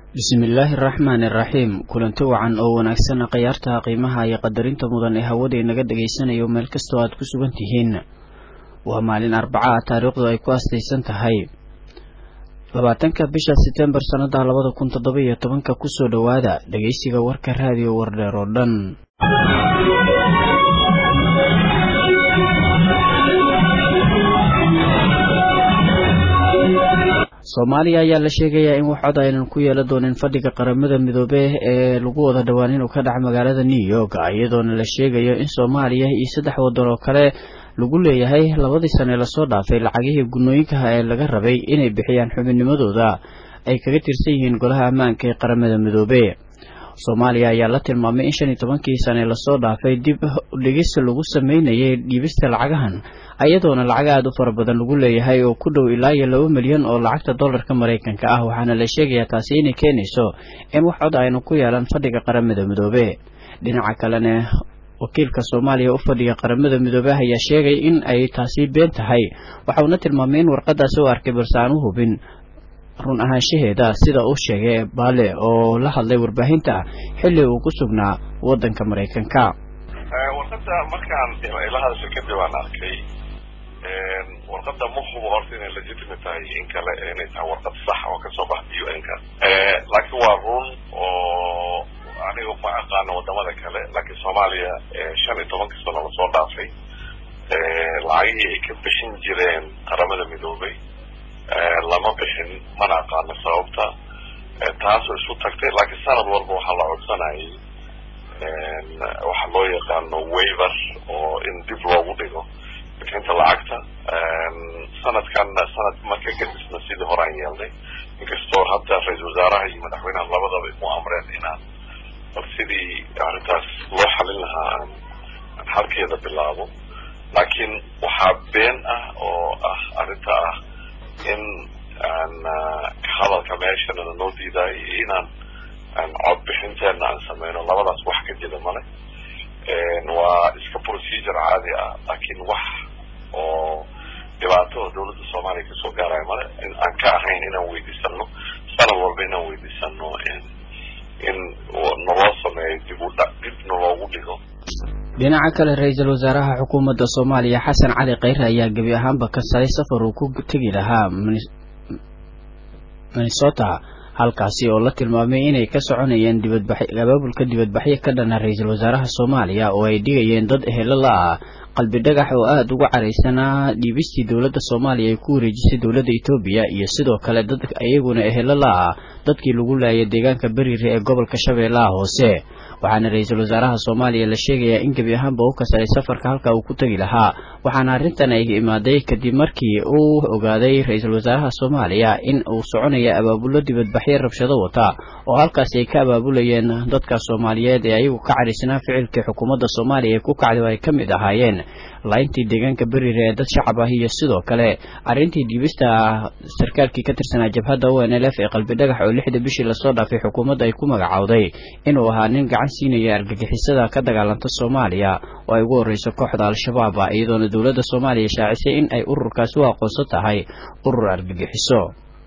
bismillaahi araxmaani iraxiim kulanti wacan oo wanaagsan khayaarta qiimaha iyo qadarinta mudan ee hawada inaga dhagaysanayo meel kastoo aad ku sugan tihiin waa maalin arbaca ah taariikhdu ay ku astaysan tahay labaatanka bisha setembar sannada labada kun toddoba iyo tobanka kusoo dhowaada dhegeysiga warka raadiyo wardheer oo dhan soomaaliya ayaa la sheegayaa in wax cod aynan ku yeelan doonin fadhiga qaramada midoobe ee lagu wada dhowaan inuu ka dhaca magaalada new york iyadoona la sheegayo in soomaaliya iyo saddex waddan oo kale lagu leeyahay labadii sane lasoo dhaafay lacagihii gunooyinkaha ee laga rabay inay bixiyaan xubinnimadooda ay kaga tirsan yihiin golaha ammaanka ee qaramada midoobe soomaaliya ayaa la tilmaamay in shan iyo tobankii sane lasoo dhaafay dib dhigis lagu sameynayay dhiibista lacagahan iyadoona lacag aada u fara badan lagu leeyahay oo ku dhow ilaa iyo laba milyan oo lacagta dollarka maraykanka ah waxaana la sheegayaa taasi inay keenayso in wax cod aynu ku yeelan fadhiga qaramada midoobe dhinaca kalena wakiilka soomaaliya u fadhiga qaramada midoobe ayaa sheegay in ay taasi been tahay waxauna tilmaamay in warqadaasi u arkay balse aan u hubin run ahaanshaheeda sida uu sheegay baale oo la hadlay warbaahinta xilli uu ku sugnaa waddanka maraykanka warqada markaan ila hadasha kadib aan arkay warqada ma hubo horta inay legitimate tahay in kale inay tahay warqad sax oo kasoo baxda u n ka laakiin waa run oo aniga ma aqaano wadamada kale laakiin soomaaliya shan iyo tobanka sano lasoo dhaafay lacagihii ay ka bixin jireen qaramada midoobay lama bixin mana aqaano sababta taasoo isu tagtay laakiin sanad walba waxaa la codsanayay waxaa loo yaqaano waiver oo in dib loogu dhigo bixinta lacagta sanadkanna sanad marka kadisna sidii hore aan yeelnay inkastoo hadda ra-iisal wasaaraha iyo madaxweynaha labadaba u amreen inaan bal sidii arrintaas loo xalin lahaa aan aan halkeeda bilaabo laakiin waxaa been ah oo ah arrinta ah in aan hadalka meeshana noo diidaay iyo inaan aan codbixinteena aan sameyno labadaas wax ka jira male waa iska procedure caadi ah laakiin wax oo dhibaato oo dawladda soomaaliya kasoo gaaraya male aan ka ahayn inaan weydiisano sanad walba inaan weydiisano in naloo sameeyo dib u dib naloogu dhigo dhinaca kale ra-iisul wasaaraha xukuumadda soomaaliya xasan cali kheyre ayaa gebi ahaanba kansaday safar uu ku tegi lahaa minnesota halkaasi oo la tilmaamay inay ka soconayeen dibadbax abaabulka dibadbaxyo ka dhana ra-iisul wasaaraha soomaaliya oo ay dhigayeen dad ehelo la ah qalbi dhagax oo aada uga caraysanaa dhiibistii dowladda soomaaliya ay ku wareejisay dowladda etoobiya iyo sidoo kale dad iyaguna ehelo la ah dadkii lagu laayay deegaanka beriire ee gobolka shabeellaha hoose waxaana ra-iisul wasaaraha soomaaliya la sheegayaa in gebi ahaanba u kasaray safarka halka uu ku tegi lahaa waxaana arrintan ay imaaday kadib markii uu ogaaday ra-iisul wasaaraha soomaaliya in uu soconaya abaabullo dibadbaxyo rabshado wata oo halkaasi ay ka abaabulayeen dadka soomaaliyeed ee ayagu ka carisanaa ficilkii xukuumadda soomaaliya ee ku kacday oo ay ka mid ahaayeen layntii deegaanka beriire ee dad shacab ah iyo sidoo kale arrintii dhiibista sarkaalkii ka tirsanaa jabhadda o n l f ee qalbi dhagax oo lixda bishii lasoo dhaafay xukuumadda ay ku magacowday inuu ahaa nin gacan siinaya argagixisada ka dagaalanta soomaaliya oo ay ugu horreyso kooxda al-shabaab iyadoona dowladda soomaaliya shaacisay in ay ururkaasi u aqoonsan tahay urur argagixiso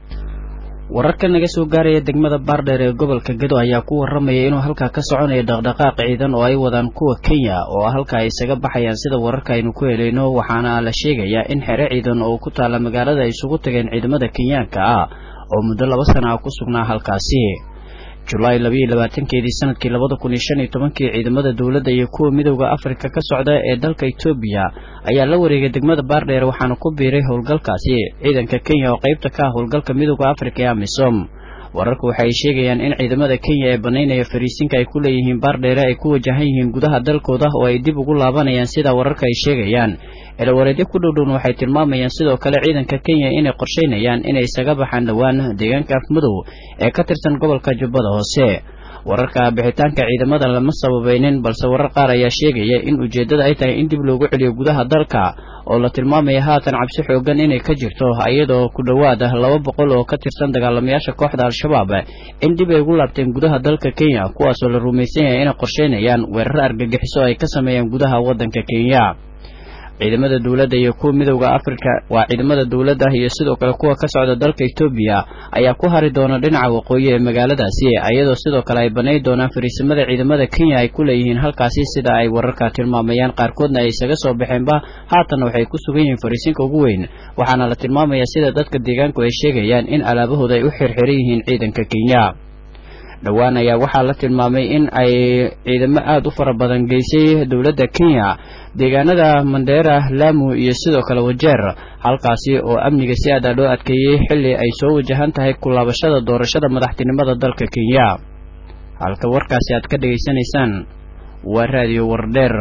wararka naga soo gaaraya degmada baardheer ee gobolka gedo ayaa ku waramaya inuu halkaa ka soconayo dhaqdhaqaaq ciidan oo ay wadaan kuwa kenya oo halkaa ay isaga baxayaan sida wararka aynu ku helayno waxaana la sheegayaa in xere ciidan oo ku taalla magaalada ay isugu tageen ciidamada kenyaanka ah oo muddo laba sana ah ku sugnaa halkaasi julaay labayo labaatankeedii sanadkii labada kun iyo shan iyo tobankii ciidamada dowladda iyo kuwa midowda afrika ka socda ee dalka etoobiya ayaa la wareegay degmada baardheer waxaana ku biiray howlgalkaasi ciidanka kenya oo qeybta ka ah howlgalka midowda afrika ee amisom wararku waxa ay sheegayaan in ciidamada kenya ee banaynaya fariisinka ay ku leeyihiin baardheere ay ku wajahan yihiin gudaha dalkooda oo ay dib ugu laabanayaan sida wararka ay sheegayaan eelawareedyo ku dhowdhown waxay tilmaamayaan sidoo kale ciidanka kenya inay qorshaynayaan inay isaga baxaan dhowaan deegaanka afmadow ee ka tirsan gobolka jubbada hoose wararka bixitaanka ciidamada lama sababaynin balse warar qaar ayaa sheegaya in ujeeddada ay tahay in dib loogu celiyo gudaha dalka oo la tilmaamaya haatan cabsi xoogan inay ka jirto iyadoo ku dhowaada laba boqol oo ka tirsan dagaalamayaasha kooxda al-shabaab in dib ay ugu laabteen gudaha dalka kenya kuwaasoo la rumaysan yahay inay qorsheynayaan weeraro argagixiso ay ka sameeyaan gudaha waddanka kenya ciidamada dowladda iyo kuwa midowda afrika waa ciidamada dowladda iyo sidoo kale kuwa ka socda dalka etoobiya ayaa ku hari doona dhinaca waqooyi ee magaaladaasi iyadoo sidoo kale ay banay doonaan fariisimada ciidamada kenya ay ku leeyihiin halkaasi sida ay wararka tilmaamayaan qaarkoodna ay isaga soo baxeenba haatanna waxay ku sugan yihiin fariisinka ugu weyn waxaana la tilmaamayaa sida dadka deegaanku ay sheegayaan in alaabahooda ay u xirxiran yihiin ciidanka kenya dhowaan ayaa waxaa la tilmaamay in ay ciidamo aada u fara badan geysay dowladda kenya deegaanada mandheera laamu iyo sidoo kale wajeer halkaasi oo amniga si aada loo adkeeyey xilli ay soo wajahan tahay kulaabashada doorashada madaxtinimada dalka kenya halka warkaasi aad ka dhegaysanaysaan waa raadiyo wardheer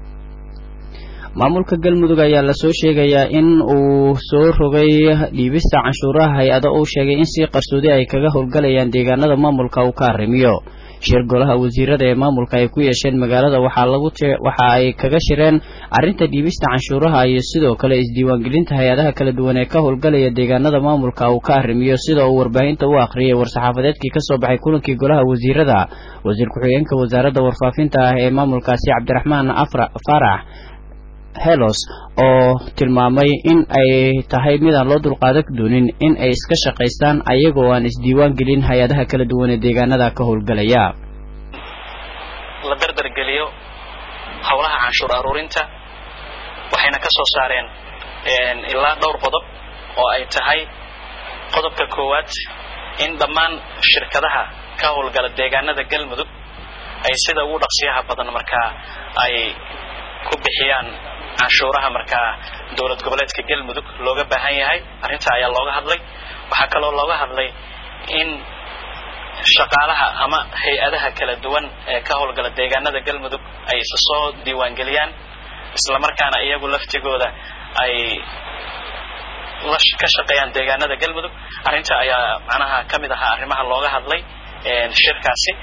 maamulka galmudug ayaa lasoo sheegayaa in uu soo rogay dhiibista canshuuraha hay-ado uu sheegay in si qarsoodi ay kaga howlgalayaan deegaanada maamulka uu ka arrimiyo shir golaha wasiirada ee maamulka ay ku yeesheen magaalada waxaa lagu waxa ay kaga shireen arrinta dhiibista canshuuraha iyo sidoo kale isdiiwaangelinta hay-adaha kala duwan ee ka howlgalaya deegaanada maamulka uu ka arrimiyo sida uu warbaahinta u akhriyay war-saxaafadeedkii kasoo baxay kulankii golaha wasiirada wasiir ku-xigeenka wasaaradda warfaafinta ah ee maamulkaasi cabdiraxmaan farax helos oo tilmaamay in ay tahay midaan loo dulqaadan doonin in ay iska shaqaystaan ayagoo aan isdiiwaan gelin hay-adaha kala duwan ee deegaanada ka howlgalaya la dardargeliyo howlaha canshuur aruurinta waxayna ka soo saareen ilaa dhowr qodob oo ay tahay qodobka koowaad in dhammaan shirkadaha ka howlgala deegaanada galmudug ay sida ugu dhaqsiyaha badan markaa ay ku bixiyaan canshuuraha markaa dowlad goboleedka galmudug looga baahan yahay arrinta ayaa looga hadlay waxaa kaloo looga hadlay in shaqaalaha ama hay-adaha kala duwan ee ka howlgala deegaanada galmudug ay isa soo diiwaangeliyaan islamarkaana iyagu laftigooda ay ka shaqeeyaan deegaanada galmudug arrinta ayaa macnaha ka mid ahaa arrimaha looga hadlay shirkaasi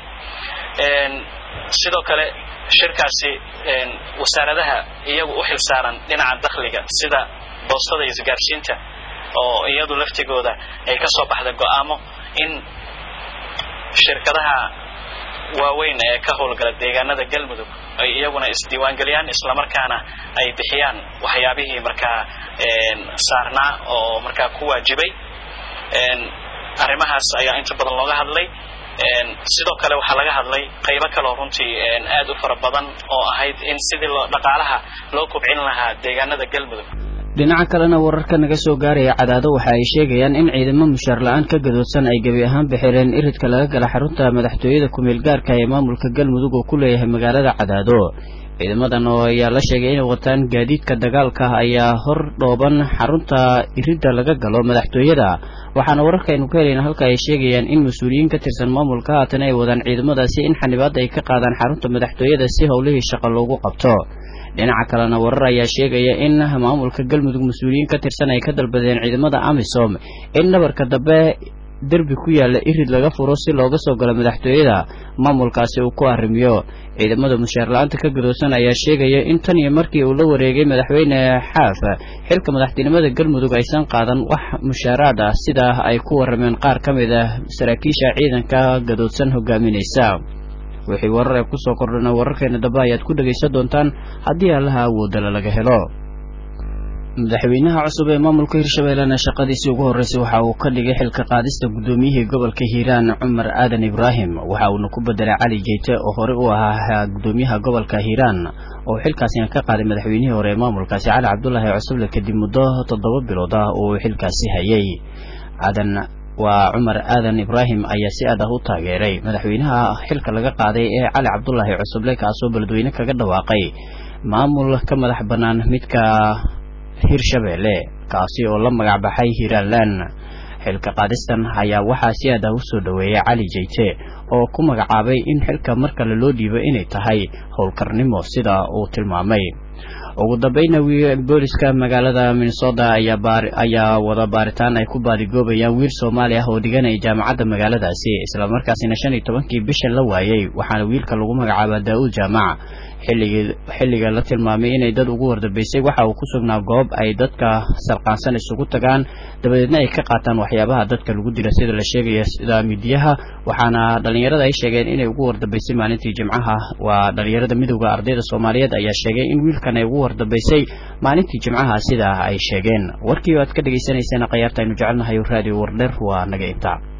sidoo kale shirkaasi wasaaradaha iyagu u xilsaaran dhinaca dakhliga sida boostada iyo isgaarsiinta oo iyadu laftigooda ay ka soo baxday go-aamo in shirkadaha waaweyn ee ka howlgala deegaanada galmudug ay iyaguna isdiiwaangeliyaan islamarkaana ay bixiyaan waxyaabihii markaa saarnaa oo markaa ku waajibay arrimahaas ayaa inta badan looga hadlay sidoo kale waxaa laga hadlay qaybo kaleo runtii aad u fara badan oo ahayd in sidii dhaqaalaha loo kobcin lahaa deegaanada galmudug dhinaca kalena wararka naga soo gaaraya cadaado waxa ay sheegayaan in ciidamo mushaar la-aan ka gadoodsan ay gebi ahaan bixireen iridka laga gala xarunta madaxtooyada kumeel gaarka ee maamulka galmudug oo ku leeyahay magaalada cadaado ciidamadan oo ayaa la sheegay inay wataan gaadiidka dagaalka ayaa hor dhooban xarunta iridda laga galo madaxtooyada waxaana wararkaaynu ka helayna halka ay sheegayaan in mas-uuliyiin ka tirsan maamulka haatan ay wadaan ciidamadaasi in xanibaadda ay ka qaadaan xarunta madaxtooyada si howlihii shaqo loogu qabto dhinaca kalena warar ayaa sheegaya in maamulka galmudug mas-uuliyiin ka tirsan ay ka dalbadeen ciidamada amisom in dhabarka dambe derbi ku yaalla irid laga furo si looga soo galo madaxtooyada maamulkaasi uu ku arrimiyo ciidamada mushaar la-aanta ka gadoosan ayaa sheegaya in tan iyo markii uu la wareegay madaxweyne xaaf xilka madaxtinimada galmudug aysan qaadan wax mushaaraad ah sidaa ay ku warrameen qaar ka mid ah saraakiisha ciidanka gadoodsan hogaaminaysa wixii warar ee kusoo kordhana wararkeena dambe ayaad ku dhegaysan doontaan haddii allaha awoodala laga helo madaxweynaha cusub ee maamulka hirshabeellena shaqadiisii ugu horreysay waxa uu ka dhigay xilka qaadista guddoomiyihii gobolka hiiraan cumar aadan ibraahim waxa uuna ku bedelay cali jeyte oo horey u ahaa guddoomiyaha gobolka hiiraan oo xilkaasina ka qaaday madaxweynihii hore ee maamulkaasi cali cabdulaahi cusuble kadib muddo toddoba bilood ah oo uu xilkaasi hayay aadan waa cumar aadan ibraahim ayaa si aad ah u taageeray madaxweynaha xilka laga qaaday ee cali cabdulaahi cusuble kaasoo beledweyne kaga dhawaaqay maamul ka madax bannaan midka hirshabeelle kaasi oo la magac baxay hiiraalan xilka qaadistan ayaa waxaa si aad ah u soo dhoweeyay cali jeyte oo ku magacaabay in xilka mar kale loo dhiibo inay tahay howlkarnimo sida uu tilmaamay ugu dambayna booliska magaalada minnesota ayaa wada baaritaan ay ku baadigoobayaan wiil soomaali ah oo dhiganaya jaamacadda magaaladaasi islamarkaasina shan iyo tobankii bishan la waayey waxaana wiilka lagu magacaabaa daa-uud jaamac xilliga la tilmaamay inay dad ugu wardambeysay waxa uu ku sugnaa goob ay dadka sarqaansan isugu tagaan dabadeedna ay ka qaataan waxyaabaha dadka lagu dila sida la sheegaya sida midiyaha waxaana dhallinyarada ay sheegeen inay ugu wardambeysay maalintii jimcaha waa dhallinyarada midowda ardayda soomaaliyeed ayaa sheegay in wiilka safarkan ay ugu wardambeysay maalintii jimcaha sidaa ay sheegeen warkii oo aad ka dhagaysanayseen khayaarta aynu jecelnahay raadiyo wardher waa naga intaa